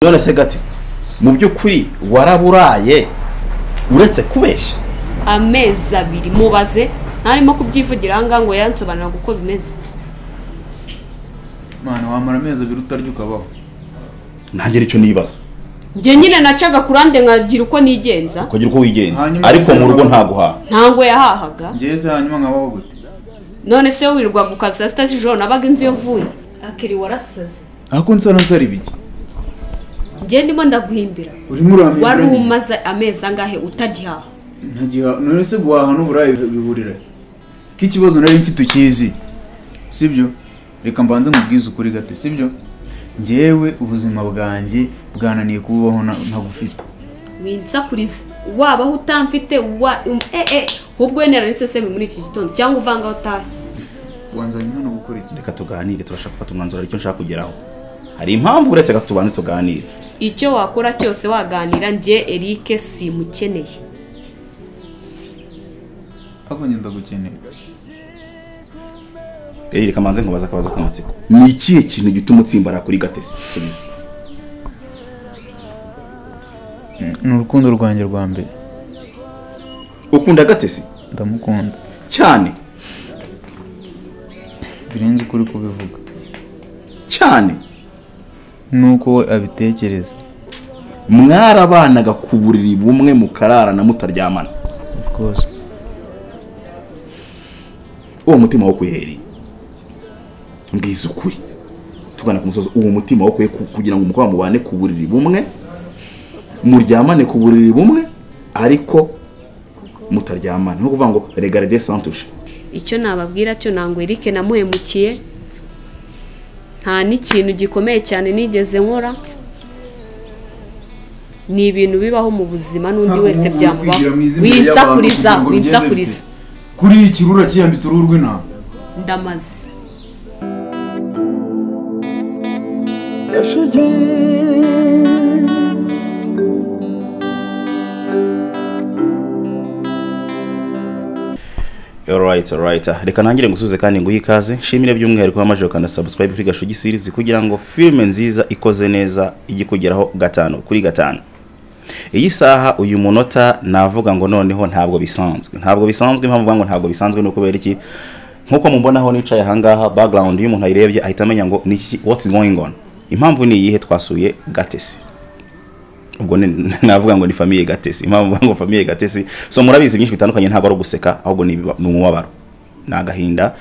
none se gati mu by'ukuri waraburaye uretse kubeshya amezi abiri mubaze ntarimo kubyivugira ahangaha ngo yansobanurira uko bimeze mwana wamara amezi abiri utarya ukabaho ntagire icyo nibaza njye nyine nacaga kurande nkagira uko nigenza ukagira uko wigenza Hanyuma ariko mu rugo usigaye nta guhaha ntabwo yahahaga ngeze hanyuma nkabaho gute none se wirirwa ku kazi saa sita z'ijoro nabaga inzu yovuye akiri warasaze ariko nsana nsara ibiki njye ndimo ndaguhimbira urimo urambwira wari nyine. umaze amezi angahe utagihaha ntagiha none se guhaha n'uburayi bihurira k'ikibazo nari mfite ukizi sibyo reka mbanze nkubwize ukuri gato sibyo njyewe ubuzima bwanjye bwananiye kubaho ntagufite winsakurize wabaho utamfite wa um- eh eh ahubwo wenda n'isesemi muri iki gitondo cyangwa uvanga aho utaha wanzanye hano gukora iki reka tuganire turashaka gufata umwanzuro aricyo nshaka kugeraho hari impamvu uretse gato tubanze tuganire icyo wakora cyose waganira njye erike simukeneye ahubwo njye ndagukeneye rero reka mbanze nkubaze akabazo k'amatsiko ni ikihe kintu gituma utsimbara kuri gatesi subiza ni urukundo rwanjye rwa mbere ukunda gatesi ndamukunda cyane birenze ukuri kubivuga cyane nuko we abitekereza mwarabanaga ku buriri bumwe mukararana mutaryamana rwose uwo mutima wo kuhereye mbwiza ukuri tugana ku musozi uwo mutima wo kuhe kugira ngo umukobwa mubane ku buriri bumwe muryamane ku buriri bumwe ariko mutaryamane ni ukuvuga ngo regarde santushe icyo nababwira cyo ntabwo erike namuhemukiye nta n'ikintu gikomeye cyane nigeze nkora ni ibintu bibaho mu buzima n'undi Ntabwo wese umuntu byamubaho akwigira mu izina ry'abantu winsakuriza kugira ngo bigende winsakuriza bite. kuri iyi kirura kiyambitse uruhu rw'intama ndamaze Alright, alright. Reka nangire ngusuze kandi nguhe ikaze. Shimire by'umwihariko wamaje ukanda subscribe kuri Gashugi series kugira ngo filme nziza ikoze neza ijye kugeraho gatanu kuri gatanu. Iyi saha uyu munota navuga ngo noneho ntabwo bisanzwe. Ntabwo bisanzwe impamvu mvuga ngo ntabwo bisanzwe ni ukubera iki? Nkuko mumbonaho nicaye ahangaha background y'umuntu ayirebye ahita amenya ngo ni iki what's going on. Impamvu ni iyihe twasuye Gatesi ubwo ni- navuga ngo ni famiye gatesi impamvu mvuga ngo famiye gatesi so murabizi byinshi bitandukanye ntabwo ari uguseka ahubwo ni ibiba- ni umubabaro ni agahinda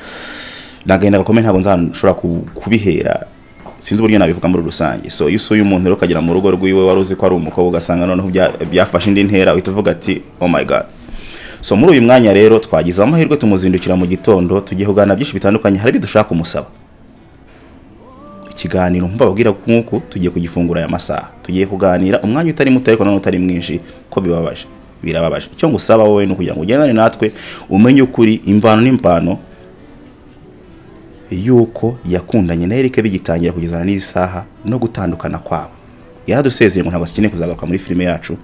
ni agahinda gakomeye ntabwo nzashobora ku- kubihera sinzi uburyo nabivuga muri rusange so iyo usuye umuntu rero ukagera mu rugo rw'iwe wari uzi ko ari umukobwa ugasanga noneho bya- byafashe indi ntera uhita uvuga ati oh my god so muri uyu mwanya rero twagize amahirwe tumuzindukira mu gitondo tugiye kuganira byinshi bitandukanye hari ibyo dushaka kumusaba ikiganiro mbababwira nk'uku tugiye kugifungura aya masaha tugiye kuganira umwanya utari muto ariko nanone utari mwinshi ko bibabaje birababaje icyo ngusaba wowe ni ukugira ngo ugendane natwe umenye ukuri imvano n'imvano y'uko yakundanye na Eric bigitangira kugezana n'iyi saha no gutandukana kwabo yaradusezeye ngo ntabwo akeneye kuzagaruka muri filime yacu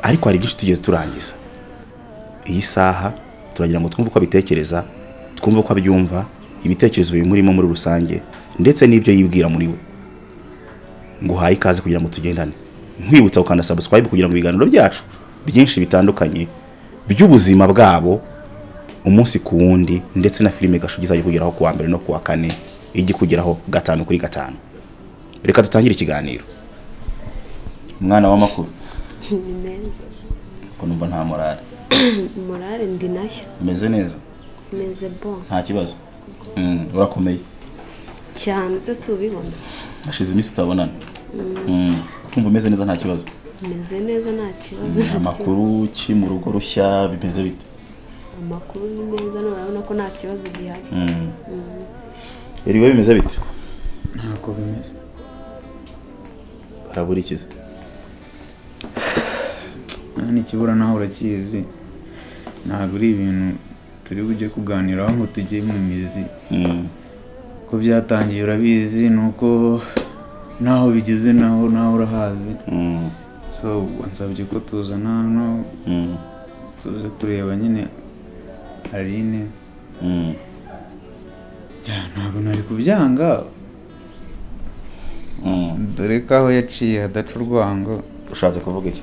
ariko hari byinshi tugeze turangiza iyi saha turagira ngo twumve uko abitekereza twumve uko abyumva ibitekerezo bimurimo muri rusange ndetse n'ibyo yibwira muri we nguhaye ikaze kugira ngo tugendane nkwibutsa gukanda subscribe kugira ngo ibiganiro byacu byinshi bitandukanye by'ubuzima bwabo umunsi ku wundi ndetse na filime gashu izajya kugeraho ku wa mbere no ku wa kane ijya kugeraho gatanu kuri gatanu reka dutangire ikiganiro umwana w'amakuru ni meza ko numva nta morale morale ndi nayo umeze neza meze bo nta kibazo Mm, urakomeye cyane se si ubibona hashize iminsi utabonana Mm, kumva umeze neza nta kibazo meze neza nta kibazo Mm, amakuru ki mu rugo rushya bimeze bite amakuru ni meza none urabona ko nta kibazo gihari Mm. iriwe bimeze bite ntako bimeze baraburikiza nta ikibura nawe urakizi ntabwo ari ibintu turi bujye kuganiraho ngo tujye mu mizi Mm, ko byatangiye urabizi ni uko naho bigeze naho naho urahazi mm, so wansabye ko tuzana hano mm, tuze kureba nyine aline mm. ntabwo nari kubyanga dore ko aho yaciye hadaca urwango ushatse kuvuga iki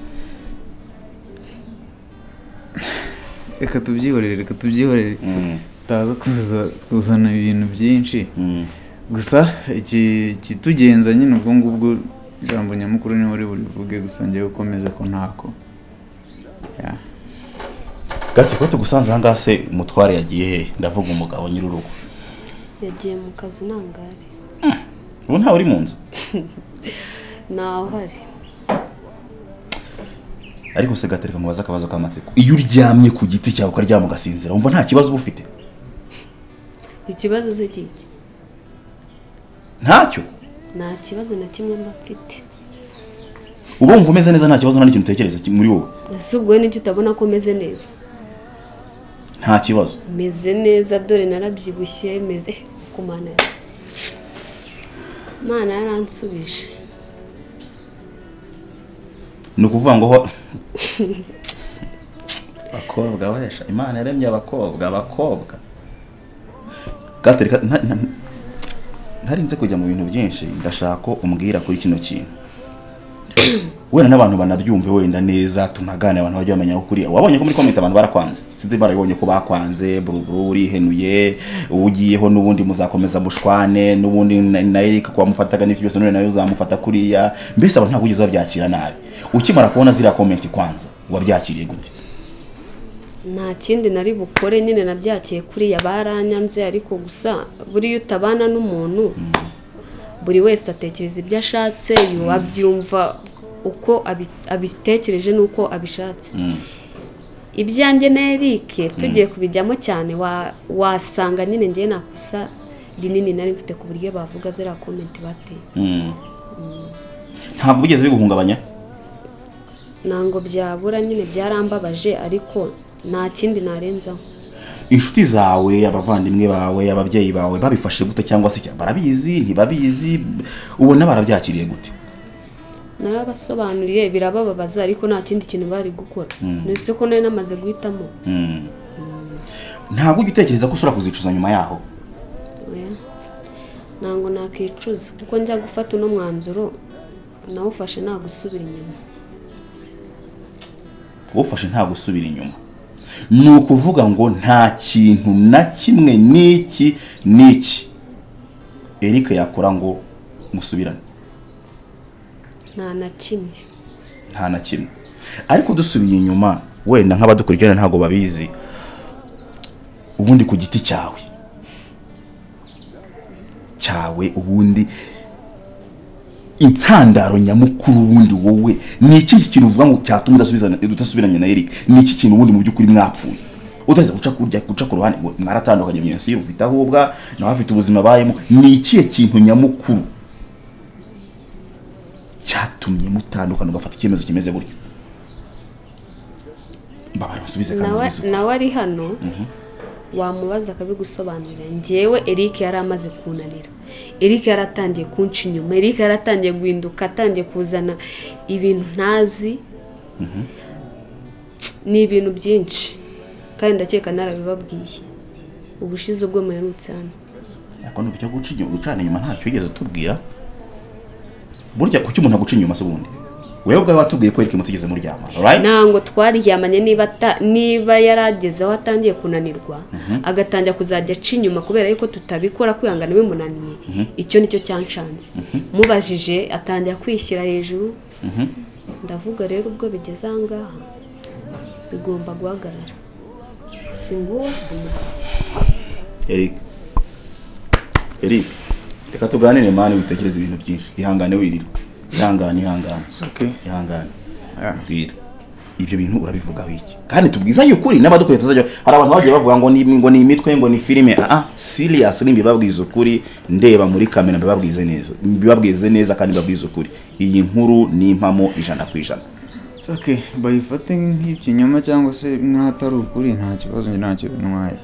reka tubyihorere reka tubyihorere Mm, utaza kuza- kuzana ibintu byinshi mm. gusa iki kitugenza nyine ubwo ngubwo ijambo nyamukuru niho uri burivuge gusa ngewe ukomeze ko ntako Ya. gati ko tugusanze aha ngaha se umutware yagiye hehe ndavuga umugabo nyir'urugo yagiye mu kazi ntangare ubu ntawe uri mu nzu ntawe uhari ariko se gatereka mubaze akabazo k'amatsiko iyo uryamye ku giti cyawe ukaryama ugasinzira wumva nta kibazo uba ufite ikibazo se kiki ntacyo nta kibazo na kimwe mba mfite uba wumva umeze neza nta kibazo nta n'ikintu utekereza ki- muri wowe ese ubwo n'icyo utabona ko meze neza nta kibazo meze neza dore narabyibushye meze ku mana ya- mana yaransubije ni ukuvuga ngo ho- abakobwa wesha imana yaremye abakobwa abakobwa gatereka nta- nta- ntarinze kujya mu bintu byinshi ndashaka ko umbwira kuri kino kintu wenda n'abantu banabyumve wenda neza tunagane abantu bajya bamenya aho kuriya wabonye ko muri komite abantu barakwanze sinzi barabibonye ko bakwanze buruburu urihenuye ugiyeho n'ubundi muzakomeza bushwane n'ubundi na na Eric ko wamufataga n'ibyo byose none nawe uzamufata kuriya mbese abantu ntabwo ugeze babyakira nabi ukimara kubona ziriya komenti kwanza wabyakiriye gute nta kindi nari bukore nyine nabyakiye kuriya baranyanze ariko gusa buriya utabana n'umuntu buri wese atekereza ibyo ashatse yu- abyumva uko abi- abitekereje n'uko abishatse Mm. ibyanjye na erike tugiye kubijyamo cyane wa- wasanga nyine ngewe nakosa rinini nari mfite ku buryo bavuga ziriya komenti bateye Mm. ntabwo bigeze biguhungabanya ntabwo byabura nyine byarambabaje ariko nta kindi narenzaho inshuti zawe abavandimwe bawe ababyeyi bawe babifashe gute cyangwa se barabizi ntibabizi ubona barabyakiriye gute narabasobanuriye birabababaza ariko nta kindi kintu bari gukora nese ko nari namaze guhitamo Mm. ntabwo ujya utekereza ko ushobora kuzicuza nyuma yaho oya ntabwo nakicuza kuko njya gufata uno mwanzuro nawufashe nta gusubira inyuma ufashe nta gusubira inyuma ni ukuvuga ngo nta kintu na kimwe n'iki n'iki eric yakora ngo musubirane nta na kimwe nta na kimwe ariko dusubiye inyuma wenda nk'abadukurikirana ntabwo babizi ubundi ku giti cyawe cyawe ubundi intandaro nyamukuru ubundi wowe ni iki kintu uvuga ngo cyatuma udasubizana- udasubiranye na Eric ni iki kintu ubundi mu by'ukuri mwapfuye utaza guca kurya guca ku ruhande ngo mwaratandukanye mwensi ufite ahubwa nawe afite ubuzima abayemo ni ikihe kintu nyamukuru cyatumye mutandukana ugafata icyemezo kimeze gutyo mbabaye musubize kandi nawe mubizi uko. nawe ari hano wamubaza akabigusobanurira ngewe Eric yari amaze kunanira Eric yaratangiye kunca inyuma Eric yaratangiye guhinduka atangiye kuzana ibintu ntazi ni ibintu byinshi kandi ndakeka narabibabwiye ubushize ubwo muherutse hano ariko nuva icyo guca inyuma gucana inyuma ntacyo wigeze utubwira burya kuki umuntu aguca inyuma se ubundi wewe ubwawe watubwiye ko Eric mutigeze muryama right ntabwo twaryamanye niba ata- niba yarageze aho atangiye kunanirwa agatangira kuzajya aca inyuma kubera yuko tutabikora kwihangana bimunaniye icyo nicyo cyancanze mubajije atangira kwishyira hejuru ndavuga rero ubwo bigeze aha ngaha bigomba guhagarara si nguwo si mukazi Eric Eric reka tuganire mani witekereza ibintu byinshi ihangane wirira ihangane ihangane It's okay. ihangane Yeah. bwira ibyo bintu urabivugaho iki kandi tubwizanye ukuri n'abadukuriye tuzajya hari abantu bagiye bavuga ngo ni ngo ni imitwe ngo ni filime ah serious ni mbibabwiza ukuri ndeba muri kamera mbibabwize neza mbibabwize neza kandi mbibabwize ukuri iyi nkuru ni impamo ijana ku ijana okay bayifate nk'ikinyoma cyangwa se nk'ahatari ukuri nta kibazo njye ntacyo bintwaye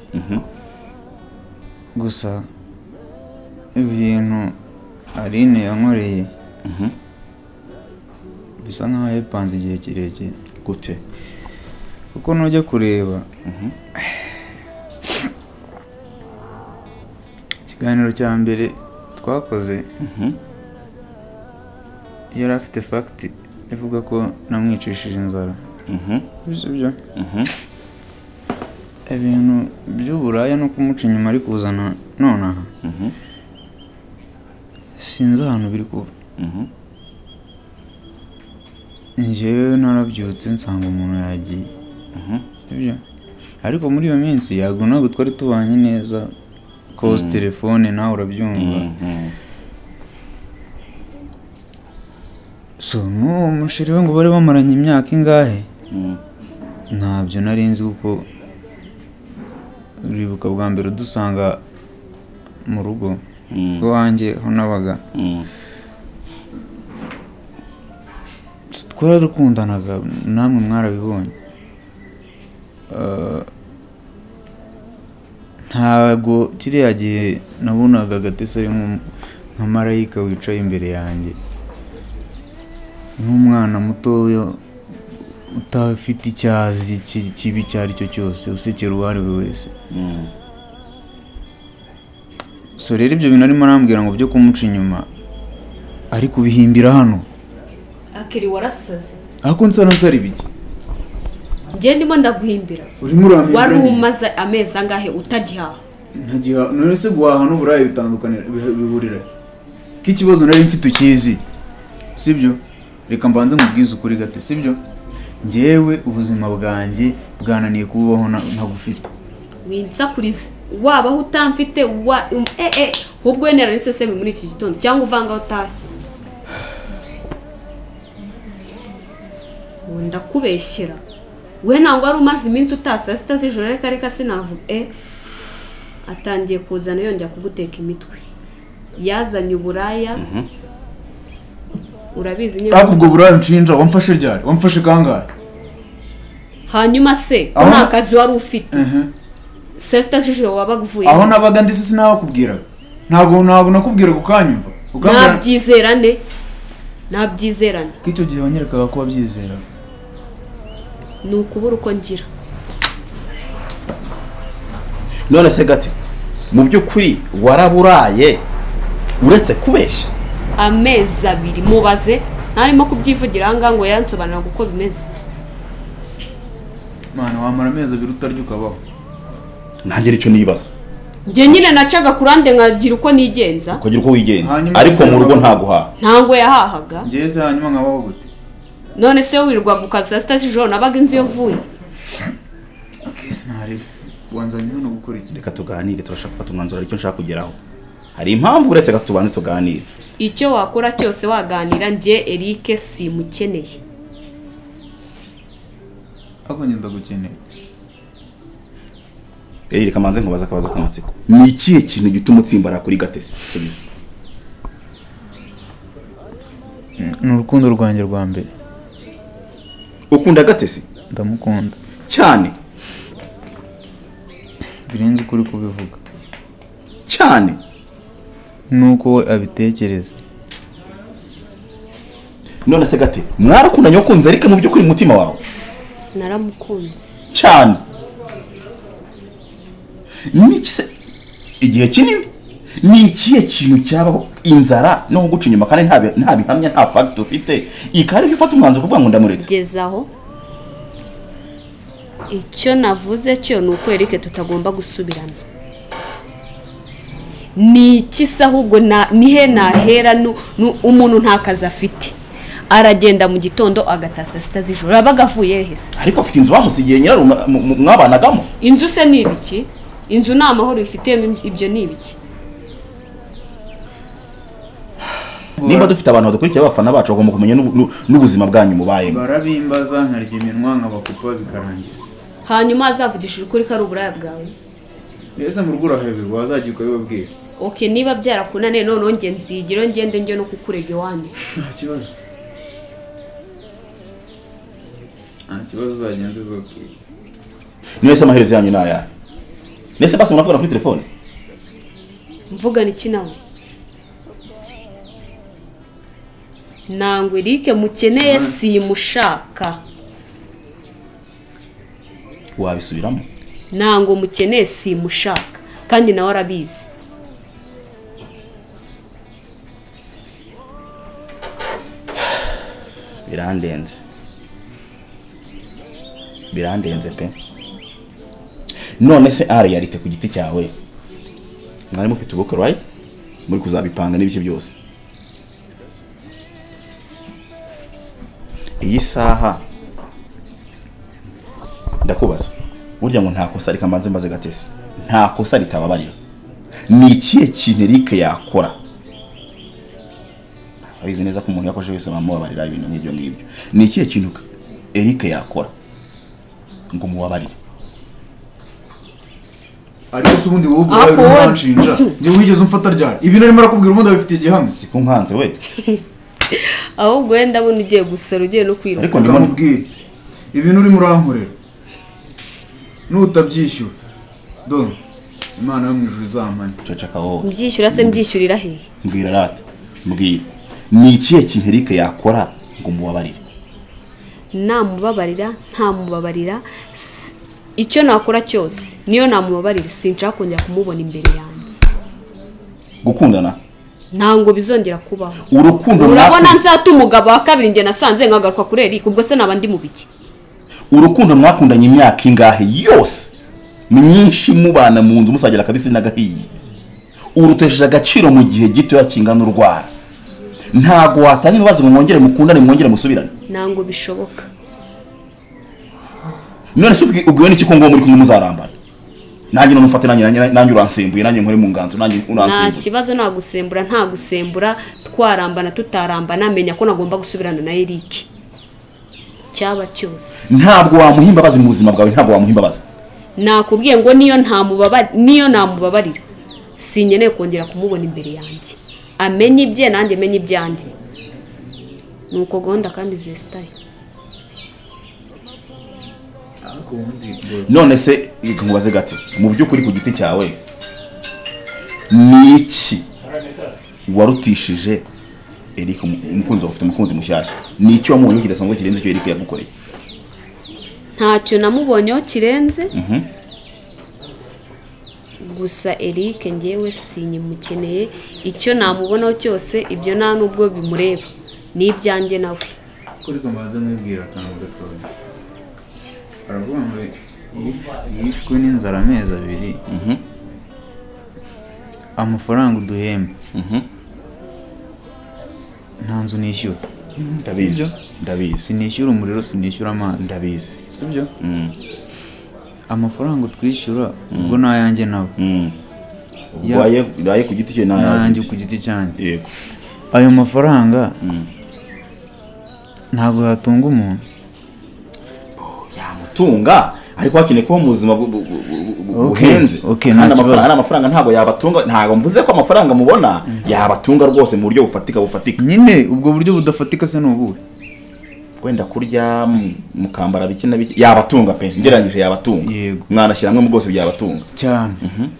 gusa ibintu aline yankoreye bisa nk'aho yabipanze igihe kirekire gute kuko nujya kureba ikiganiro cya mbere twakoze yari afite fagiti ivuga ko namwicishije inzara Mhm, Ibyo byo mhm. ibintu by'uburaya no kumuca inyuma ari kuzana nonaha Mhm. sinzi ahantu biri kuba Mhm. njyewe narabyutse nsanga umuntu yagiye Mhm. Sibyo? ariko muri iyo minsi yago ntabwo twari tubanye neza koza telefone nawe urabyumva Mhm. so n'uwo musheri we ngo bari bamaranye imyaka ingahe Mhm. ntabyo nari nzi kuko uribuka bwa mbere udusanga mu rugo Mhm. iwanjye ho nabaga Mhm. twarakundanaga namwe mwarabibonye Eh, ntago kiriya gihe nabonaga agatesi ari nk'um- nka marayika wicaye imbere yanjye nk'umwana mutoya utafite icyazi ki- kibi icyo ari cyo cyose usekera uwo ari we wese Mhm. so rero ibyo bintu arimo arambwira ngo byo kumuca inyuma ari kubihimbira hano akiri warasaze ariko nsana nsara ibiki njye ndimo ndaguhimbira urimo urambwira wari umaze amezi angahe utagihaha ntagiha none se guhaha n'uburaya bitandukanira bihe- bihurira ko ikibazo nari mfite ukizi sibyo reka mbanze nkubwize ukuri gato sibyo njyewe ubuzima bwanjye bwananiye kubaho na- ntagufite winsakurize waba aho utamfite wa um- eh eh ahubwo wenda seseme muri iki gitondo cyangwa uvanga aho utahe Ubu ndakubeshyera we ntabwo wari umaze iminsi utasa sita z'ijoro ariko ariko sinavuga eh atangiye kuzana yongera kuguteka imitwe yazanye uburaya urabizi nyine ubwo buraya nshinja wamfashe ryari wamfashe kangahe hanyuma se ko Aho- nta kazi wari ufite sesita z'ijoro wabaga uvuye aho nabaga ndetse sinabakubwiraga ntabwo ntabwo nakubwiraga ukanyumva ukambwira ntabyizerane ntabyizerane ko icyo gihe wanyerekaga ko wabyizeraga ni ukubura uko ngira none se gati mu by'ukuri waraburaye uretse kubeshya amezi abiri mubaze ntarimo kubyivugira ahangaha ngo yansobanurira uko bimeze mwana wamara amezi abiri utarya ukabaho ntangira icyo nibaza njye nyine nacaga kurande nkagira uko nigenza ukagira uko wigenza Hanyuma ariko mu rugo sinababara. nta guhaha ntango yahahaga njyewe se hanyuma nkabaho gute none se wirwaga ukaza saa sita z'ijoro nabaga inzu iyo uvuye ntarebe wanzanye hano gukora iki reka tuganire turashaka gufata umwanzuro hari icyo nshaka kugeraho hari impamvu uretse gato tubanze tuganire icyo wakora cyose waganira njye erike simukeneye ahubwo njye ndagukeneye rero reka manze nkubaza akabazo k'amatsiko ni ikihe kintu gituma utsimbara kuri gatesi subiza ni urukundo rwanjye rwa mbere ukunda gatesi ndamukunda cyane birenze ukuri kubivuga cyane nuko we abitekereza none se gate mwarakundanye wakunze ariko mu by'ukuri mu mutima wawe naramukunze cyane niki se igihe kinini ni ikihe kintu cyabaho inzara no kuguca inyuma kandi nta bi- nta bihamya nta fagiti ufite ikaba aribyo ufata umwanzuro kuvuga ngo ndamuretse kugeza aho icyo navuze cyo ni uko erike tutagomba gusubirana ni iki se ahubwo na- nihe nahera nu- nu- umuntu nta kazi afite aragenda mu gitondo agataha saa sita z'ijoro aba agavuye he se ariko afite inzu bamusigiye nyiraru mwa- mu- mu- mwabanagamo inzu se ni ibiki inzu ni amahoro bifitiyemo im- ibyo ni ibiki nimba dufite abantu badukurikira abafana bacu bagomba kumenya n'ubu- n'u- n'ubuzima bwanyu mubayemo barabimbaza nkarya iminwa nkabakupa bikarangira hanyuma azavugishije ukuri ko ari uburaya bwawe mbese mu rugo urahebirwa wazajya ukabibabwira oke niba byarakunaniye noneho nge nzigire ngende njye no kukurega iwanyu nta kibazo nta kibazo uzajya mbibabwira niyo se amaherezo yanyu ni ayahe nese basi muravugana kuri telefone mvugana iki nawe ntabwo erike mukeneye simushaka wabisubiramo ntabwo mukeneye simushaka kandi nawe arabizi birandenze birandenze pe none se ari yarite ku giti cyawe mwari mufite ubukwe right muri kuzabipanga n'ibice byose iyi saha ndakubaza burya ngo nta kosa rikamanze maze gatese nta kosa ritababarira ni ikihe kintu erike yakora abizi neza ko umuntu yakoze wese bamubabarira ibintu nk'ibyo ngibyo ni ikihe kintu erike yakora ngo umubabarire ariko se ubundi wowe ubwawe Ariko urimo wowe- uranshinja njye wigeze umfata ryari ibi narimo arakubwira ubundi abifitiye igihamya si ko nkanze we ahubwo wenda ndabona ugiye gusara ugiye no kwiruka Ariko ndimo- ukamubwira ibintu urimo urankorera nutabyishyura dore imana yo mu ijuru izamane cocaka wowe mbyishyura se mbyishyurira hehe mbwira rata mbwira ni ikihe kintu erike yakora ngo umubabarire namubabarira ntamubabarira s- icyo nakora cyose niyo namubabarira sinshaka kongera kumubona imbere yanjye gukundana ntabwo bizongera kubaho urukundo urabona mwakunze- nzata umugabo wa kabiri njye nasanze nkagaruka kuri erike ubwo se naba ndi mu biki urukundo mwakundanye imyaka ingahe yose ni myinshi mubana mu nzu musagira akabisi n'agahiye urutesheje agaciro mu gihe gitoya kingana urwara ntabwo watanga ibibazo ngo mwongere mukundane mwongere musubirane ntabwo bishoboka none se ubwi- ubwiwe n'iki ko ngo muri kumwe muzarambana nanjye none umfate nanjye nanjye- nanjye uransimbuye nanjye nkore mu nganzo nanjye nta unansimbuye kibazo nta gusembura nta gusembura twarambana tutarambana menya ko nagomba gusubirana na erike cyaba cyose ntabwo wamuha imbabazi mu buzima bwawe ntabwo wamuha imbabazi nakubwiye ngo niyo ntamubaba- niyo namubabarira sinkeneye kongera kumubona imbere yanjye amenye ibye nanjye menye ibyanjye ni uko gahunda kandi zesitaye none se reka nkubaze gati mu by'ukuri ku giti cyawe ni iki warutishije Eric umu- umukunzi wawe ufite umukunzi mushyashya ni iki wamubonye kidasanzwe kirenze icyo Eric yagukoreye ntacyo namubonyeho kirenze gusa erike ngewe sinyimukeneye icyo namubonaho cyose ibyo nta n'ubwo bimureba ni ibyanjye nawe kuri kambaza mwibwira akantu gatoya aravuga ngo yishwe n'inzara amezi abiri amafaranga uduhemba nta nzu nishyura ndabizi ndabizi sinishyura umuriro sinishyura amazi ndabizi sibyo amafaranga utwishyura ubwo ni ayanjye nawe Ya- waye waye ku giti cye ni ayanjye nayanjye ku giti cyanjye yego ayo mafaranga ntabwo yatunga umuntu yamutunga ariko hakeneye kuba mu buzima bu- bu- bu- bu- bu- Okay, buhenze okay, nta kandi kibazo. amafaranga amafaranga ntabwo yabatunga ntabwo mvuze ko amafaranga mubona yabatunga rwose mu buryo bufatika bufatika nyine ubwo buryo budafatika se ni ubuhe wenda kurya mu- mukambara bike na bike yabatunga pe ngereranyije yabatunga Yego. mwanashyira hamwe mu bwose byabatunga cyane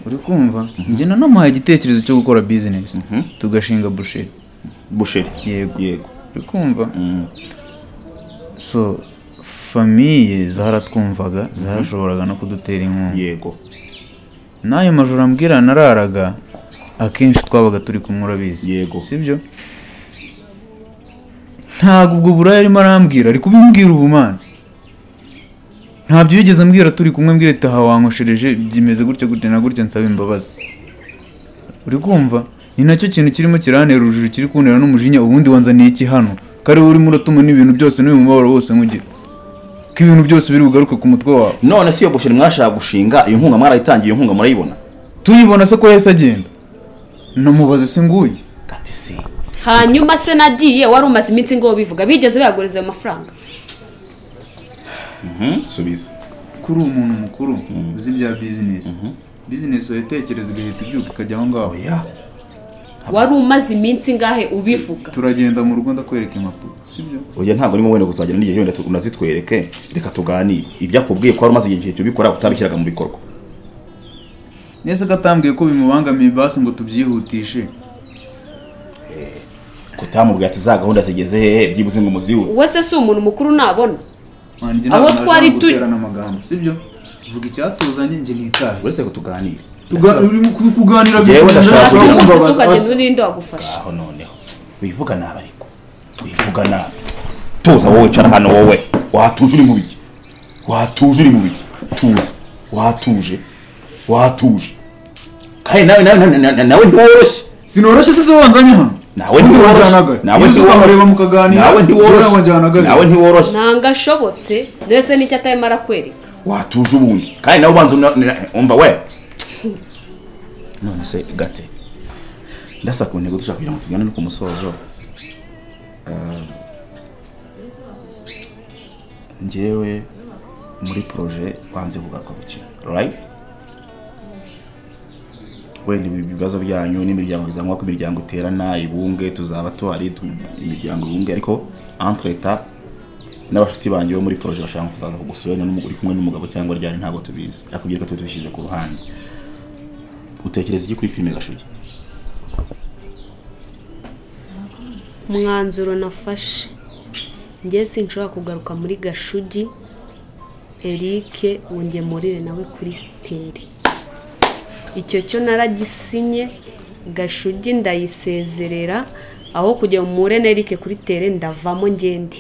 uri kumva njye nanamuhaye igitekerezo cyo gukora bizinesi tugashinga busheri busheri Yego. yego uri kumva so famiye zaratwumvaga zarashoboraga no kudutera inkunga yego n'ayo majoro ambwira nararaga akenshi twabaga turi kumwe urabizi Yego. sibyo ntabwo ubwo buraya arimo arambwira ari kubimbwira ubu mana ntabyo yigeze ambwira turi kumwe mbwira ati aha wankoshereje byimeze gutya gutya na gutya nsaba imbabazi uri kumva ni nacyo kintu kirimo kirantera urujijo kiri kuntera n'umujinya ubundi wanzaniye iki hano kare urimo uratuma n'ibintu byose n'uyu mubabaro wose nk'ugira ko ibintu byose biri bugaruke ku mutwe wawe none se iyo busheri mwashaka gushinga iyo nkunga mwarayitangiye iyo nkunga murayibona tuyibona se ko yahise agenda namubaze se nguyu gati si hanyuma se nagiye wari umaze iminsi ngo bivuga bigeze bayaguriza ayo mafaranga Mhm, subiza kuri umuntu mukuru uzi ibya bizinesi bizinesi wayitekereza igahita ibyuka ikajya aho ngaho oya wari umaze iminsi ngahe ubivuga turagenda mu rugo ndakwereka impapuro sibyo oya ntabwo urimo wenda kuzagera n'igihe wenda tu- unazitwereke reka tuganire ibyo akubwiye ko wari umaze igihe cyo ubikora utabishyiraga mu bikorwa nese ko atambwiye ko bimubangamiye basi ngo tubyihutishe kutamubwira ati za gahunda zigeze hehe byibuze ngo umuziwe uwe se si umuntu mukuru nabona Man, njye Aho ntabwo naje twari hano turi- guterana amagambo sibyo vuga icyatuzanye njye nitahe uretse ko tuganire Tuga- urimo ku- kuganira Yewe bigoye, ndashaka ndashaka kugira- umunsi se kukubabaza. ukagenda urinde wagufasha aho noneho wivuga nabi ariko wivuga nabi tuza wowe cara hano wowe watuje uri mu biki watuje uri mu biki tuza watuje watuje kandi nawe nawe nawe- nawe nawe ntiworoshye sinoroshye se se wanzanye hano nawe Ubundi wanjyanaga ntiworoshye nawe nawe ukamureba mukaganira nawe kera ntiworoshye wanjyanaga nawe ntiworoshye ntabwo ashobotse ndetse n'icyo atarimo arakwereka watuje ubundi kandi nawe ubanza una- una- umva we none se gate ndasa ku ntego dushaka kugira ngo tugane no ku musozo Ah, njyewe muri proje banze kugakurikira right wenda ibi bibazo byanyu n'imiryango izamwa ko imiryango iterana ibunge tuzaba tuhari tu- imiryango ibunge ariko entre temps n'abashuti banjye bo muri proje bashaka kuzaza kugusura n'umu- uri kumwe n'umugabo cyangwa ryari ntabwo tubizi akubwira ko tuba tubishyize ku ruhande utekereza iki kuri filime gashugi umwanzuro nafashe njye sinshobora kugaruka muri gashugi eric wungemurire nawe kuri siteri icyo cyo naragisinye gashugi ndayisezerera aho kujya mure na eric kuri tere ndavamo ngende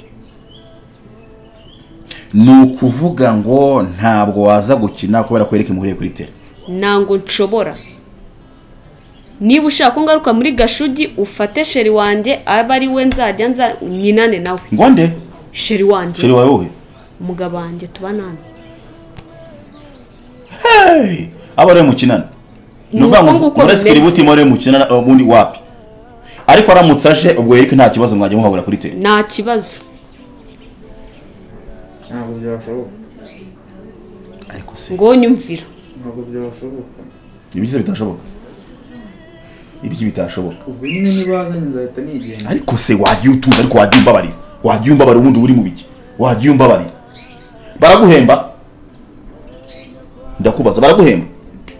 ni ukuvuga ngo ntabwo waza gukina kubera ko yereke muhuriye kuri tere ntango nshobora niba ushaka ko ngaruka muri gashugi ufate sheri wanjye aba ari we nzajya nza nyinane nawe ngo nde sheri wanjye sheri wawe wowe umugabo wanjye tubanane hey! aba ariwe mukinana ni Ni ukuvuga uko ngo nguko murasikiri bimeze. buti muri mukinana ubundi wapi ariko aramutse aje ubwo yereke nta kibazo mwajya muhahurira kuri tere nta kibazo ntabwo byashoboka ariko se ngo nyumvira ntabwo byashoboka ibyiza bitashoboka ibyo bitashoboka ubwo nyine nibazanye nzahita nigenda ariko se wagiye utuza ariko wagiye umbabarira wagiye umbabarira ubundi uri mu biki wagiye umbabarira baraguhemba ndakubaza baraguhemba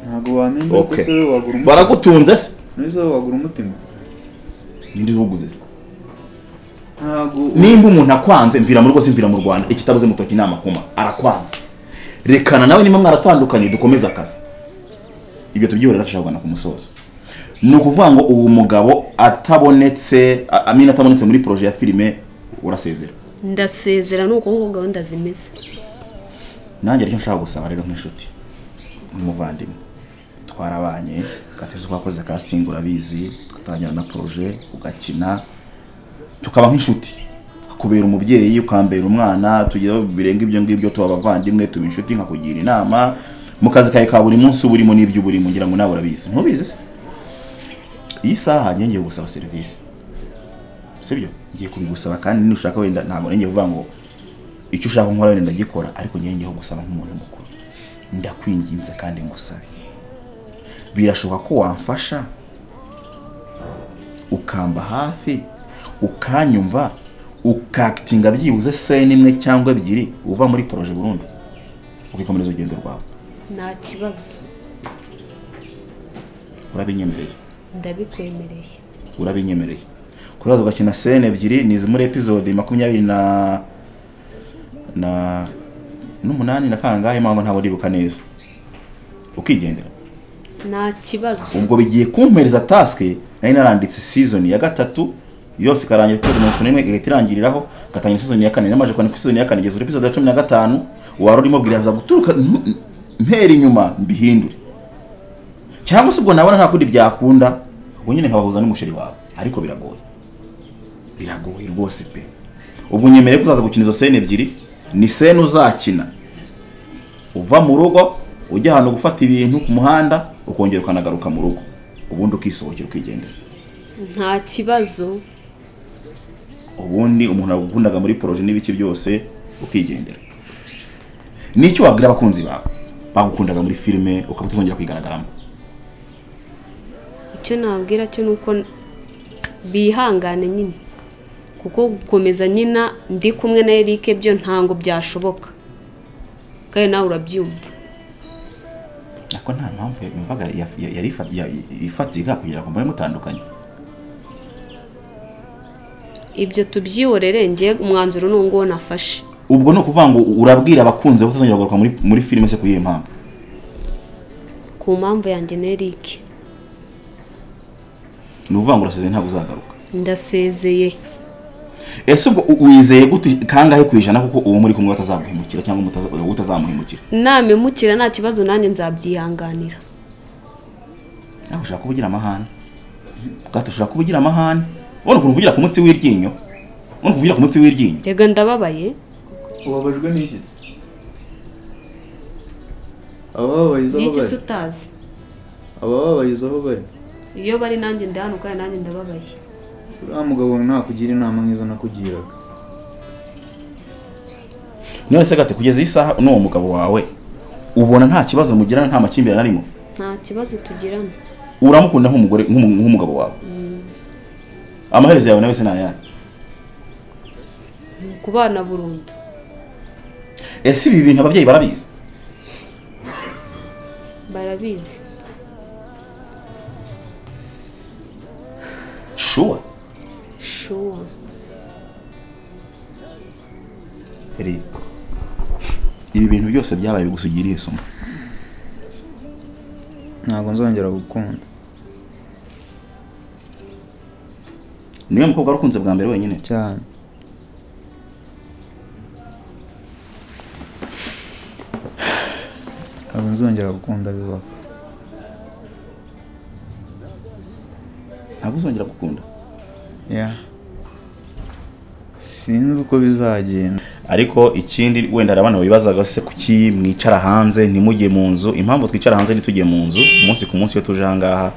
ntabwo wamenya ko Okay. se wowe wagura umutima baragutunze se none se wowe wagura umutima ninde uwuguze se ntabwo nimba umuntu akwanze mvira mu rwose mvira mu rwanda ikitabuze mutoki ni amakoma arakwanze rekana nawe niba mwaratandukanye dukomeze akazi ibyo tubyihorera tujabwana ku musozo ni ukuvuga ngo uwo mugabo atabonetse a- amina atabonetse muri proje ya filime urasezera ndasezera ni uko nguko gahunda zimeze nanjye aricyo nshaka gusaba rero nk'inshuti n'umuvandimwe twarabanye gateze twakoze casting urabizi tugatangira na proje ugakina tukaba nk'inshuti kubera umubyeyi ukambera umwana tugira birenga ibyo ngibyo tuba abavandimwe tuba inshuti nkakugira inama mu kazi kawe ka buri munsi uba urimo n'ibyo uba urimo ngira ngo nawe urabizi ntubizi se iyi saha njye ngiye gusaba serivisi sibyo ngiye kubigusaba kandi nushaka wenda ntabwo nanjye vuga ngo icyo ushaka nkora wenda ndagikora ariko njyewe ngiyeho gusaba nk'umuntu mukuru ndakwinginze kandi ngusabe birashoboka ko wamfasha ukamba hafi ukanyumva ukakitinga byibuze sene imwe cyangwa ebyiri uva muri poroje burundu ukikomereza urugendo rwawe nta kibazo urabinyemereye ndabikwemereye urabinyemereye kuzaza ugakina sene ebyiri ni izi muri epizode makumyabiri na na n'umunani na kangahe mpamvu ntabwo ndibuka neza ukigendera nta kibazo ubwo bigiye kumpereza tasike nari naranditse season ya gatatu yose ikarangira kuri mirongo itanu n'imwe igahita irangiriraho ngatangira season ya kane namaze kwandika season ya kane igeza kuri episode ya cumi na gatanu wari urimo bwiraza guturuka ntu- mpera inyuma mbihindure cyangwa se ubwo nabona nta kundi byakunda ubwo nyine nkabahuza n'umusheri wawe ariko biragoye biragoye rwose pe ubwo nyemereye ko uzaza gukina izo sene ebyiri ni sene uzakina uva mu rugo ujya ahantu gufata ibintu ku muhanda ukongera ukanagaruka mu rugo ubundi ukisohokera ukigendera nta kibazo ubundi umuntu agukundaga muri poroje n'ibiki byose ukigendera n'icyo wabwira abakunzi bawe bagukundaga muri filime ukaba utazongera kuyigaragaramo icyo nabwira cyo ni uko bihangane nyine kuko gukomeza nyina ndi kumwe na eric byo ntabwo byashoboka kandi nawe urabyumva ariko nta mpamvu yumvaga ya- ya- yari ifa- ya- ifatika kugira ngo mube mutandukanye ibyo tubyihorere njye umwanzuro ni uwo nguwo nafashe ubwo ni ukuvuga ngo urabwira abakunzi ko utazongera kugaruka muri, muri filime se ku yihe mpamvu ku mpamvu yanjye na eric ni ukuvuga ngo urasezeye ntabwo uzagaruka ndasezeye ese ubwo u- wizeye gute kangahe ku ijana kuko uwo muri kumwe batazaguhemukira cyangwa mutaza- wowe utazamuhemukira namemukira nta kibazo nanjye nzabyihanganira nawe ushobora kuba ugira amahane gato ushobora kuba ugira amahane ubona ukuntu uvugira ku munsi w'iryinyo ubona uvugira ku munsi w'iryinyo rega ndababaye ubabajwe n'iki abababaye izo ni aho iki se bari utazi abababaye izo aho bari iyo bari nanjye ndahanuka kandi nanjye ndababaye uriya mugabo nakugira inama nk'izo nakugiraga none se gato kugeza iyi saha n'uwo mugabo wawe ubona nta kibazo mugirana nta makimbirane arimo nta kibazo tugirana uramukunda nk'umugore nk'umu- nk'umugabo wawe amaherezo yawe nawe se ni ayahe ni ukubana burundu ese ibi bintu ababyeyi barabizi barabizi shuwa shuwa reba ibi bintu byose byabaye bigusigira irihe somo ntabwo nzongera gukunda niwe mukobwa wari ukunze bwa mbere wenyine cyane ntabwo nzongera gukunda bibaho ntabwo uzongera gukunda ya sinzi uko bizagenda ariko ikindi wenda hari abana bibazaga se kuki mwicara hanze ntimujye mu nzu impamvu twicara hanze ntitujye mu nzu umunsi ku munsi iyo tuje ahangaha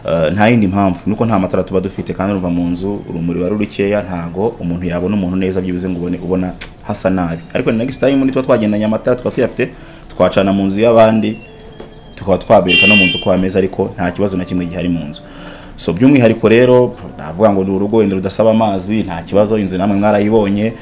eh, nta yindi mpamvu nuko nta matara tuba dufite kandi ruva mu nzu urumuri wari rukeya ntago umuntu yabona umuntu neza byibuze ngo ubone ubona hasa nabi ariko ni next time ni tuba twagendanye amatara tukaba tuyafite twacana mu nzu y'abandi tukaba twabereka no mu nzu ko hameze ariko nta kibazo na kimwe gihari mu nzu so by'umwihariko rero navuga ngo ni urugo wenda rudasaba amazi nta kibazo inzu namwe mwarayibonye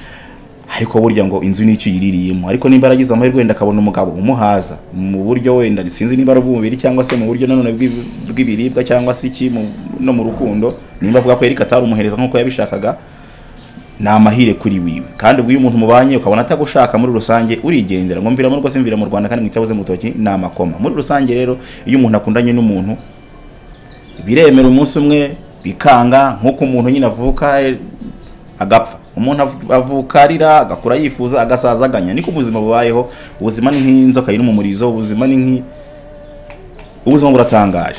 ariko burya ngo inzu nicyo yiririyemo ariko niba yaragize amahirwe wenda akabona umugabo umuhaza mu buryo wenda sinzi niba ari ubw'umubiri cyangwa se mu buryo nanone bw'i- bw'ibiribwa cyangwa se iki mu- no mu rukundo nimba avuga ko Eric atarumuhereza nk'uko yabishakaga ni amahire kuri wiwe kandi ubwo iyo umuntu mubanye ukabona atagushaka muri rusange urigendera ngo mviramo rwose mvira mu rwanda kandi mwicabuze mu rutoki ni amakoma muri rusange rero iyo umuntu akundanye n'umuntu biremera umunsi umwe bikanga nk'uko umuntu nyine avuka eh, agapfa umuntu av- avuka arira agakura yifuza agasaza aganya niko ubuzima bubayeho ubuzima ni nk'inzoka iri mu murizo ubuzima ni nk'i ubuzima buratangaje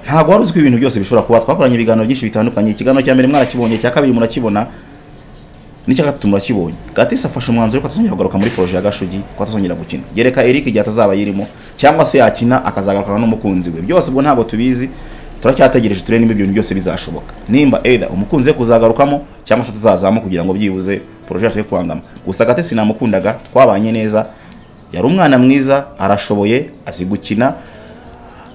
ntabwo wari uzi ko ibintu byose bishobora kuba twakoranye ibiganiro byinshi bitandukanye ikiganiro cya mbere mwarakibonye icya kabiri murakibona n'icya gatatu murakibonye gatisi afashe umwanzuro ko atazongera kugaruka muri poroje ya gashugi ko atazongera gukina gereka eric igihe atazaba yirimo cyangwa se yakina akazagarukana n'umukunzi we byose ubwo ntabwo tubizi turacyategereje turebe niba ibyo bintu byose bizashoboka nimba either umukunzi we kuzagarukamo cyangwa se atazazamo kugira ngo byibuze poroje yacu yo kwangama gusa gatisi namukundaga twabanye neza yari umwana mwiza arashoboye azi gukina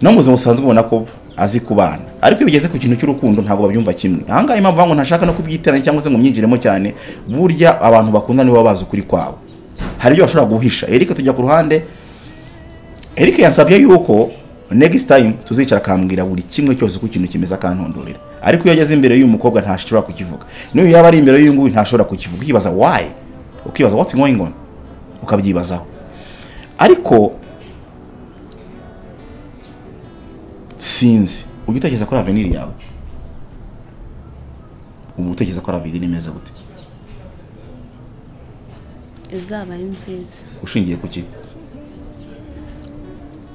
no mu buzima busanzwe ubona ko azi kubana ariko iyo bigeze ku kintu cy'urukundo ntabwo babyumva kimwe ahangaha impamvu ngo ntashaka no kubyitiranya cyangwa se ngo myinjiremo cyane burya abantu bakunda nibo baba bazi ukuri kwabo hari ibyo bashobora guhisha Eric tujya ku ruhande Eric yansabye yuko next time tuzicara akambwira buri kimwe cyose uko ikintu kimeze akantondorera ariko iyo ageze imbere y'uyu mukobwa ntashobora kukivuga n'iyo yaba ari imbere y'uyu nguyu ntashobora kukivuga ukibaza why ukibaza what's going on ukabyibazaho ariko sinzi ujya utekereza kuri avenir yawe ubu utekereza ko ari avenir imeze gute izaba ari nziza ushingiye ku ki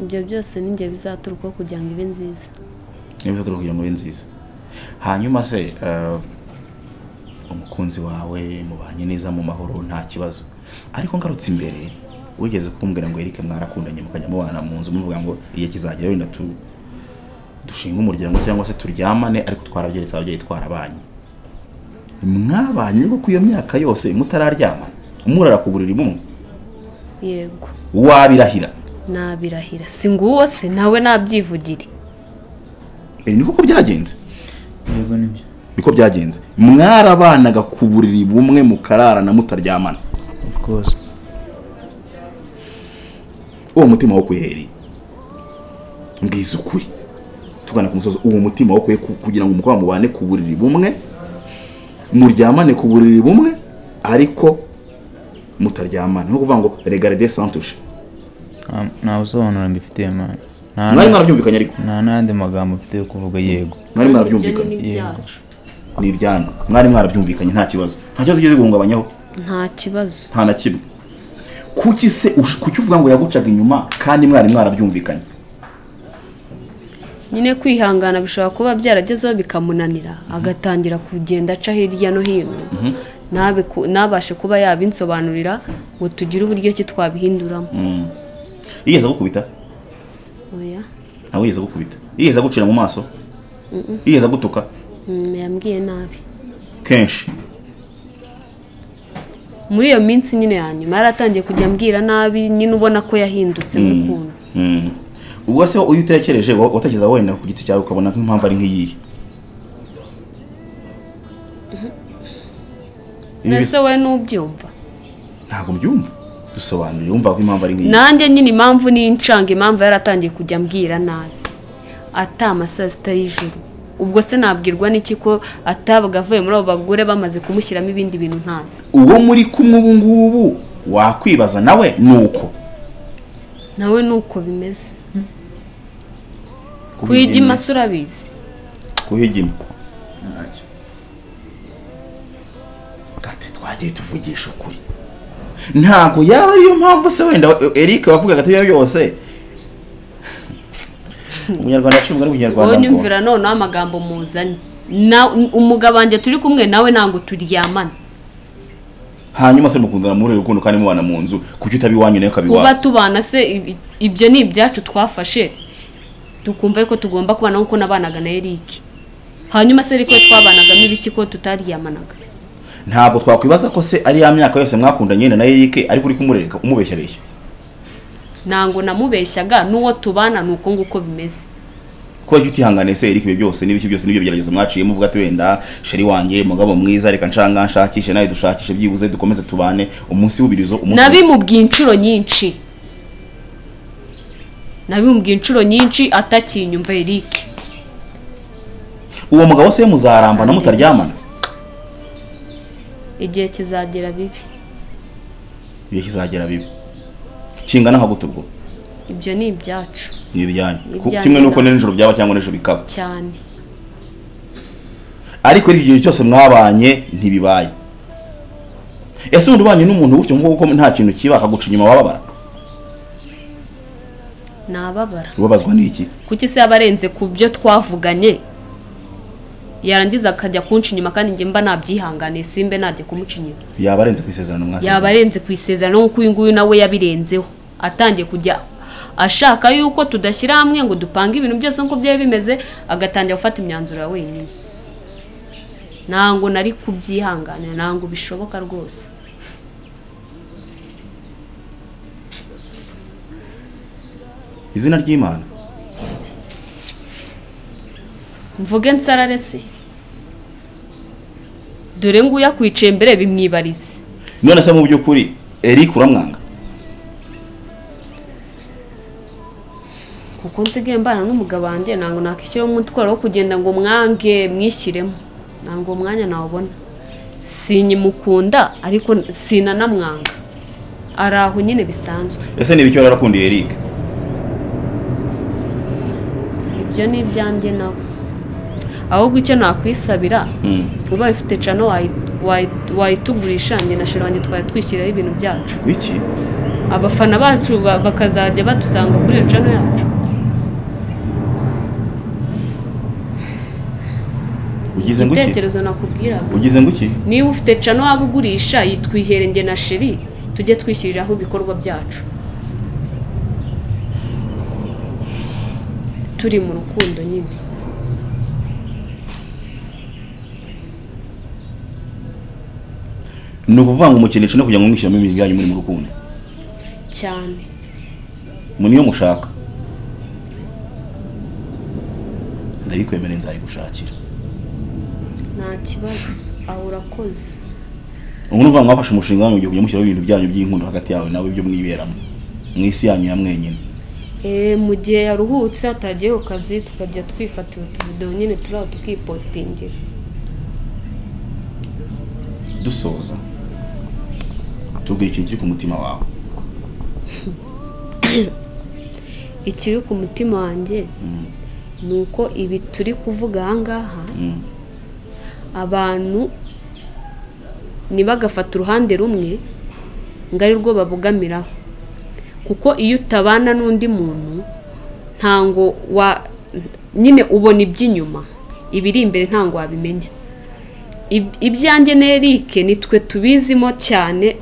ibyo byose n'ingihe bizaturuka kugira ngo ibe nziza niba ushobora kugira ngo ibe nziza hanyuma se eh, umukunzi wawe mubanye neza mu mahoro nta kibazo ariko ngarutse imbere wigeze kumbwira ngo Eric mwarakundanye mukajya mubana mu nzu muvuga ngo igihe kizagera wenda tu dushinga umuryango cyangwa se turyamane ariko twarabyeretse ababyeyi twarabanye mwabanye koko iyo myaka yose mutararyamana murara ku buriri bumwe yego wabirahira nabirahira si nguwo se nawe nabyivugire Eh, ni koko byagenze yego nibyo niko byagenze mwarabanaga ku buriri bumwe mukararana mutaryamana of course uwo mutima wo kuhereye mbwiza ukuri tugana ku musozi uwo mutima wo kuhe- ku- kugira ngo umukobwa mubane ku buriri bumwe muryamane ku buriri bumwe ariko mutaryamana ni ukuvuga ngo regarde santushe Nta- nta busobanuro mbifitiye mani nta mwari mwarabyumvikanye ariko nta n'andi magambo mfite yo kuvuga yego mwari ibyo mwarabyumvikanye ni ibyacu ni iryanyu mwari mwarabyumvikanye nta kibazo nta kibazo ugeze guhungabanyaho nta kibazo nta na kimwe kuki se ush- kuki uvuga ngo yagucaga inyuma kandi mwari mwarabyumvikanye nyine kwihangana bishobora kuba byaragezeho bikamunanira agatangira kugenda aca hirya no hino ntabe ku- ntabashe kuba yabinsobanurira ngo tugire uburyo ki twabihinduramo yigeze agukubita oya ntawe yigeze agukubita yigeze agucira mu maso yigeze agutuka Mm, yambwiye nabi kenshi muri iyo minsi nyine ya nyuma yaratangiye kujya ambwira nabi nyine ubona ko yahindutse mu rukundo Mm. ubwo se uyu utekereje wa- watekereza wenda ku giti cyawe ukabona nk'impamvu ari nk'iyihe Ibi- ese wowe nubyumva ntabwo mbyumva dusobanure wumva ko impamvu ari nk'iyi nanjye nyine impamvu n'incanga impamvu yaratangiye kujya ambwira nabi atama saa sita y'ijoro ubwo se nabwirwa n'iki ko atabaga avuye muri abo bagore bamaze kumushyiramo ibindi bintu ntazi uwo muri kumwe ubu ngubu wakwibaza nawe ni uko nawe ni uko bimeze kuyijya se urabizi kuhigima ntacyo gati twagiye tuvugisha ukuri ntabwo yaba ariyo mpamvu se wenda eric wavugaga atari yose umunyarwanda yashimwe wowe n'umunyarwanda ngo- nyumvira noneho amagambo muzanye Na- umugabo wanjye turi kumwe nawe ntabwo turyamana hanyuma se mukundana muri uru rukundo kandi mubana mu nzu kuki utaba iwanyu nawe ukaba kuba iwawe tubana se ibi- ibyo ni ibyacu twafashe tukumva ko tugomba kubana nk'uko nabanaga na Eric hanyuma se ariko twabanagamo ibiki ko tutaryamanaga ntabwo twakwibaza ko se ari ya myaka yose mwakundanye na eric ariko uri kumurereka umubeshyareshya ntango namubeshyaga n'uwo tubana ni uko nguko bimeze kuba utihanganiye se eric ibyo byose n'ibiki byose n'ibyo bigeragezo mwaciye muvuga ati wenda sheri wanjye mugabo mwiza reka nshanga nshakishe nawe dushakishe byibuze dukomeze tubane umunsi w'ubirizo umunsi nabimubwiye inshuro nyinshi nabimubwiye inshuro nyinshi atakinyumva Eric uwo mugabo se muzarambana mutaryamana igihe kizagera bibi ibihe kizagera bibi kingana nka gute ubwo ibyo ni ibyacu ni ibyanyu Ku- Ibyanyu kimwe n'uko ntabwo. nijoro byaba cyangwa nijoro bikaba cyane ariko iki gihe cyose mwabanye ntibibaye ese ubundi ubanye n'umuntu gutyo nguko nta kintu kiba akaguca inyuma wababara nababara ubabazwa n'iki kuki se yaba arenze ku byo twavuganye yarangiza akajya kunca inyuma kandi njye mba nabyihanganiye simbe najya kumuca inyuma yaba arenze ku isezerano yaba mwasezeranye arenze ku isezerano nk'uko uyu nguyu nawe yabirenzeho atangiye kujya ashaka yuko tudashyira hamwe ngo dupange ibintu byose nk'uko byari bimeze agatangira gufata imyanzuro ya wenyine ntango nari kubyihanganira ntango bishoboka rwose izina ry'imana mvuge nsarare se dore nguyu akwicaye imbere bimwibarize none se mu by'ukuri eric uramwanga kuko nsigaye mbana n'umugabo wanjye ntabwo nakwishyiraho umutwaro wo kugenda ngo mwange mwishyiremo ntabwo uwo mwanya nawubona sinyimukunda ariko sinanamwanga ari aho nyine bisanzwe ese ni ibicyo yarakundiye eric ibyo ni ibyanjye nawe ahubwo icyo nakwisabira Mm. ubaye ufite cano wayi- wayi- wayitugurisha njye na shira wanjye twari twishyiraho ibintu byacu wiki abafana bacu ba- bakazajya badusanga kuri iyo cano yacu ugize ngo iki igitekerezo nakubwiraga ugize ngo iki niba ufite cano waba ugurisha yitwihere njye na sheri tujye twishyiriraho ibikorwa byacu turi mu rukundo nyine ni ukuvuga ngo umukinisha no kugira ngo mwishyiramo ibintu byanyu muri mu rukundo cyane mu niyo mushaka ndabikwemereye nzayigushakira nta kibazo aho urakoze ubu ni ukuvuga ngo mwafashe umushinga wanyu ugiye kujya mushyiraho ibintu byanyu by'inkundo hagati yawe nawe ibyo mwiberamo mu isi yanyu ya mwenyine Eh, mu gihe yaruhutse atagiye ku kazi tukajya twifatira utuvidewo nyine turi aho tukipositingira dusoza tubwire ikintu kiri ku mutima wawe ikiri ku mutima wanjye ni uko ibi turi kuvuga aha ngaha Mm. abantu ntibagafate uruhande rumwe ngo ari rwo babogamiraho kuko iyo utabana n'undi muntu ntango wa nyine ubona iby'inyuma ibiri imbere ntango wabimenya Ib- ibyanjye n'erike nitwe tubizimo cyane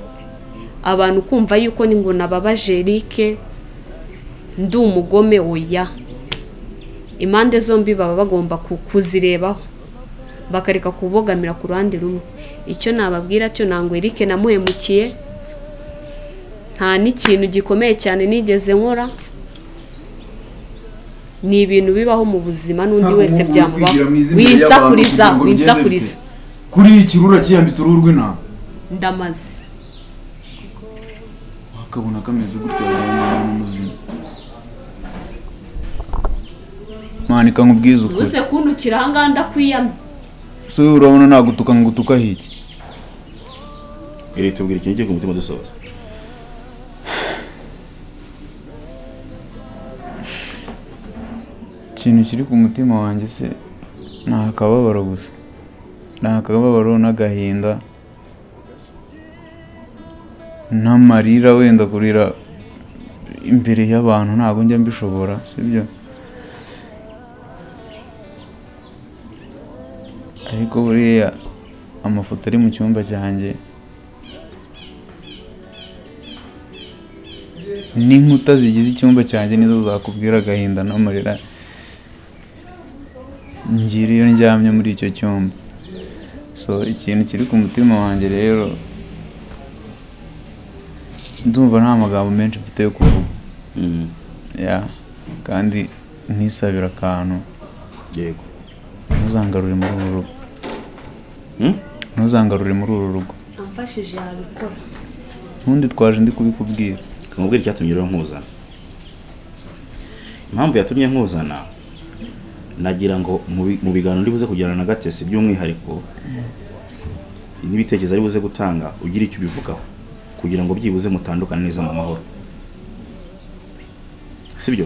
abantu kumva yuko ni ngo nababaje erike ndi umugome oya impande zombi baba bagomba ku- kuzirebaho bakareka kubogamira ku ruhande rumwe icyo nababwira cyo ntango erike namuhemukiye nta n'ikintu gikomeye cyane nigeze nkora ni ibintu bibaho mu buzima n'undi Ntabwo wese umuntu byamubaho yakwigira mu izina ry'abantu winsakuriza kugira ngo bigenze bite? winsakuriza kuri iki rura kiyambitse uruhu rw'intama ndamaze akabona kameze gutya yajyanye umuntu muzima manika nkubwize ukuri uze kuntukira ahangaha ndakwiyamye so wowe urabona nagutuka ngutuka hiki iri tubwira ikintu kiri ku mutima dusoza ikintu kiri ku mutima wanjye se ni akababaro gusa ni akababaro n'agahinda n'amarira wenda kurira imbere y'abantu ntabwo njya mbishobora sibyo ariko buriya amafoto ari mu cyumba cyanjye n'inkuta zigize icyumba cyanjye nizo zakubwira agahinda n'amarira ngira iyo ndyamye muri icyo cyumba so ikintu kiri ku mutima wanjye rero ndumva nta magambo menshi mfite yo kuvuga Mm, ya kandi nkisabira akantu yego ntuzangarure muri uru rugo Mm? ntuzangarure muri uru rugo amfashije yabikora ntundi twaje ndi kubikubwira kamubwira icyatumye rero nkuzana impamvu yatumye nkuzana nagira ngo mu bi- mu biganiro uri buze kugirana na gatesi by'umwihariko n'ibitekerezo ari buze gutanga ugire icyo ubivugaho kugira ngo byibuze mutandukane neza mu mahoro sibyo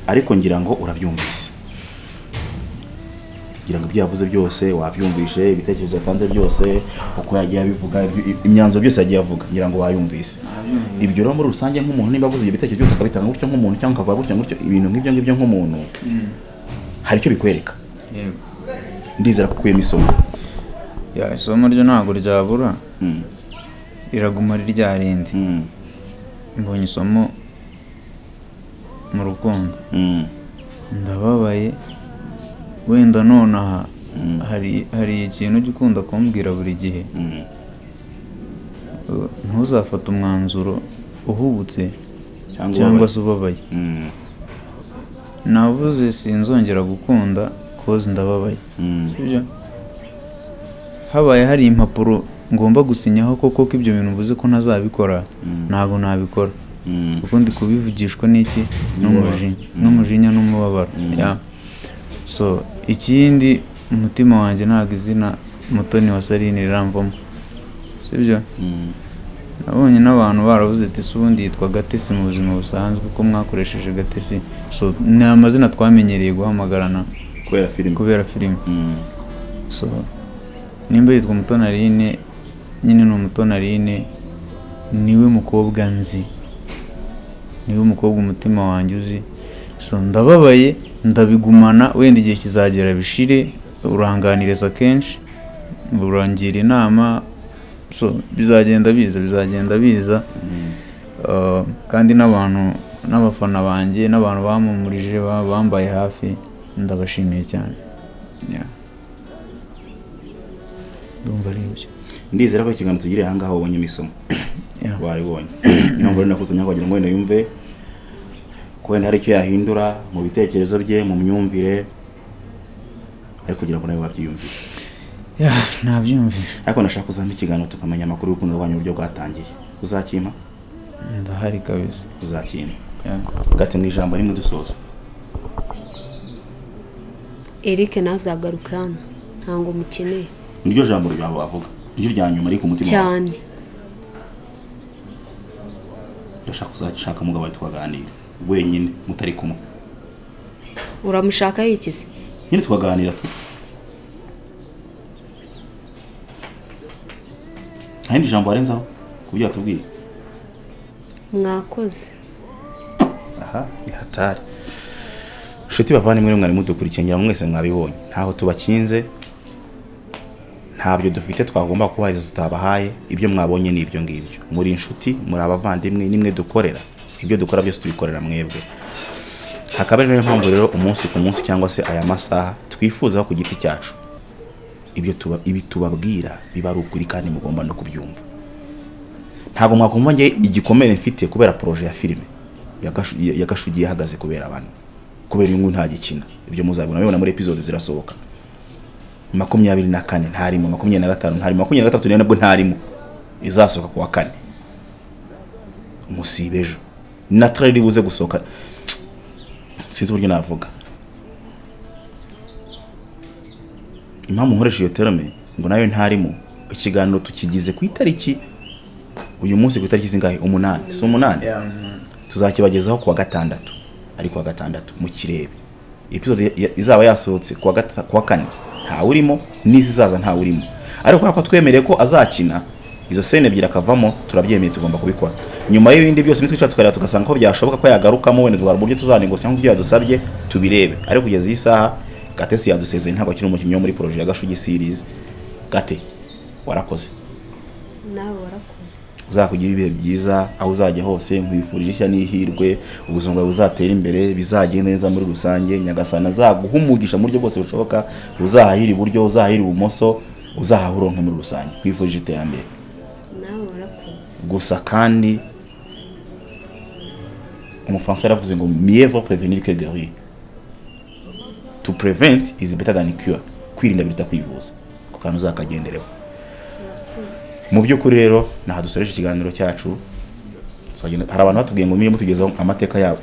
ariko ngira ngo urabyumvise kugira ngo ibyo yavuze byose wabyumvishe ibitekerezo yatanze byose uko yagiye abivuga ibyo- imyanzuro byose yagiye avuga ngira ngo wayumvise ibyo rero muri rusange nk'umuntu niba avuze ibyo bitekerezo byose akabitanga gutyo nk'umuntu cyangwa akavuga gutyo gutyo ibintu nk'ibyo ngibyo nk'umuntu hari icyo bikwereka yego ndizera ko ukuyemo isomo ya isomo ryo ntabwo ryabura Mm, riraguma ari rya rindi mm, mbonye isomo mu rukundo mm, ndababaye wenda nonaha hari hari ikintu ujya ukunda kumbwira buri gihe mm. Uh, ntuzafate umwanzuro uhubutse cyangwa cyangwa ubabaye. se ubabaye Mm, navuze sinzongera gukunda koze ndababaye mm, Sibyo? habaye hari impapuro ngomba gusinyaho koko ko ibyo bintu mvuze ko ntazabikora ntabwo nabikora mm, kuko ndi kubivugishwa n'iki n'umujinya n'umujinya n'umubabaro Ya. so ikindi umutima wanjye ntabwo izina mutoni wa sarine riramvamo sibyo mm, nabonye n'abantu baravuze ati "Ese ubundi yitwa gatesi mu buzima busanzwe uko mwakoresheje gatesi so ni amazina twamenyereye guhamagarana kubera filime kubera filime Mm, so nimba yitwa umutonarine nyine ni umutonarine niwe mukobwa nzi niwe mukobwa umutima wanjye uzi so ndababaye ndabigumana wenda igihe kizagera bishire uranganiriza kenshi urangira inama so bizagenda biza bizagenda biza Uh, kandi n'abantu n'abafana banjye n'abantu bamumurije ba- bambaye hafi ndabashimiye cyane Yeah. ndumva ari ibyo ndizera ko ikiganiro tugiriye ahangaha wabonyemo isomo Yeah. wabibonye niyo mpamvu rero nakuzanye aho kugira ngo wenda yumve ko wenda hari icyo yahindura mu bitekerezo bye mu myumvire ariko kugira ngo nawe wabyiyumvire Yeah, nabyumvise ariko nashaka kuzampa ikiganiro tukamenya amakuru y'urukundo rwanyu uburyo bwatangiye uzakima ndahari kabisa uzakima Yeah. gate mu ijambo rimwe dusoza erike ntazagaruke hano ntabwo mukeneye niryo jambo ryawe wavuga niryo rya nyuma riri ku mutima wawe. cyane ndashaka uzashaka umugabo wawe tukaganira wenyine mutari kumwe uramushaka yikize nyine tukaganira tu nta rindi jambo warenzaho ku byo watubwiye mwakoze aha ni hatari inshuti bavandimwe nimwe mwari mudukurikiye ngira ngo mwese mwabibonye ntaho tubakinze ntabyo dufite twagomba kubahiriza tutabahaye ibyo mwabonye ni ibyo ngibyo muri inshuti muri abavandimwe nimwe dukorera ibyo dukora byose tubikorera mwebwe hakaba ari nayo mpamvu rero umunsi ku munsi cyangwa se aya masaha twifuzaho ku giti cyacu ibyo tuba ibi tubabwira biba ari ukuri kandi mugomba no kubyumva ntabwo mwakumva njye igikomere mfite kubera poroje ya filime ya Gashu- ya- ya gashugi yahagaze kubera abantu kubera inyungu ntagikina ibyo muzabibona mubibona muri epizode zirasohoka makumyabiri na kane ntarimo makumyabiri na gatanu ntarimo makumyabiri na gatatu nayo nabwo ntarimo izasohoka ku wa kane musibe ejo na trailer iri buze gusohoka sinzi uburyo navuga impamvu nkoresha iyo terme ngo nayo ntarimo ikiganiro tukigize ku itariki uyu munsi ku itariki zingahe umunani si umunani tuzakibagezaho kuwa gatandatu ari kuwa gatandatu mu kirebe episode ya- izaba yasohotse kuwa gata- kuwa kane ntawurimo n'izizaza ntawurimo ariko kubera ko twemereye ko azakina izo sene ebyiri akavamo turabyemeye tugomba kubikora nyuma y'ibindi byose nitwicara tukareba tugasanga ko byashoboka ko yagarukamo wenda twara uburyo tuzanegosiya nk'ibyo yadusabye tubirebe ariko kugeza iyi saha gatesi yadusezeye ntabwo akiri umukinnyi wo muri poroje ya gashugi series gate warakoze nawe warakoze uzakugira ibihe byiza aho uzajya hose nkwifurije ishya n'ihirwe ubuzima bwawe buzatera imbere bizagenda neza muri rusange nyagasana azaguha umugisha mu buryo bwose bushoboka uzahahira iburyo uzahahira ibumoso uzahaha uronka muri rusange nkwifurije iterambere nawe warakoze gusa kandi umufaransa yaravuze ngo mieux vaut prévenir que guérir to prevent is better than cure kwirinda biruta kwivuza ku kantu uzakagendereho mu by'ukuri rero ntaha dusoreje ikiganiro cyacu Tuzagenda- hari abantu batubwiye ngo mujye mutugezaho amateka yabo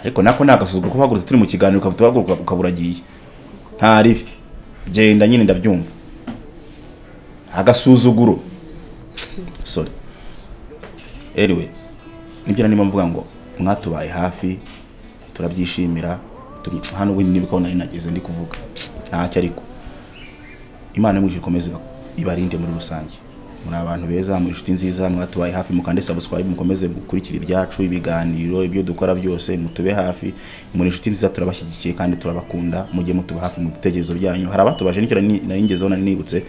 ariko nako ni agasuzuguro kuba hagurutse turi mu kiganiro ukaba tuhaguruka ukaba uragiye nta ribi genda nyine ndabyumva agasuzuguro sorry anyway nibyo nanimo mvuga ngo mwatubaye hafi turabyishimira turi- hano wenda niba ukabona nageze ndi kuvuga ntacyo ariko imana imwishe ikomeze ibarinde muri rusange muri abantu beza muri inshuti nziza mwatubaye hafi mukande subscribe mukomeze gukurikira ibyacu ibiganiro ibyo dukora byose mutube hafi muri inshuti nziza turabashyigikiye kandi turabakunda mujye mutuba hafi mu bitekerezo byanyu hari abatubaje nicyo nari nari ngezeho nari nibutse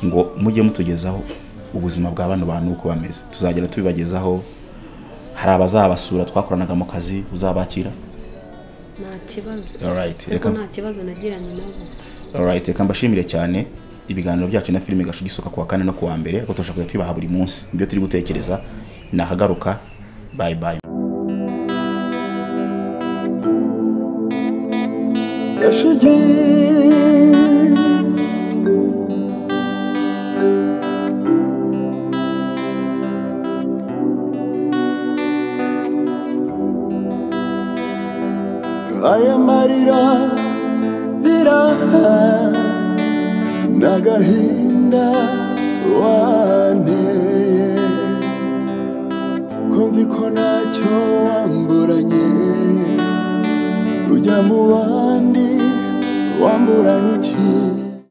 ngo mujye mutugezaho ubuzima bwa bano bantu uko bameze tuzagenda tubibagezaho hari abazabasura twakoranaga mu kazi uzabakira nta kibazo Alright, siko reka- nta kibazo nagiranye nabo alright reka mbashimire cyane ibiganiro byacu na filime gashu gisoka kuwa kane no kuwa mbere ariko turashobora kujya tubibaha buri munsi ibyo turi gutekereza nakagaruka bye bye gashugi aya marira biraha n'agahinda wa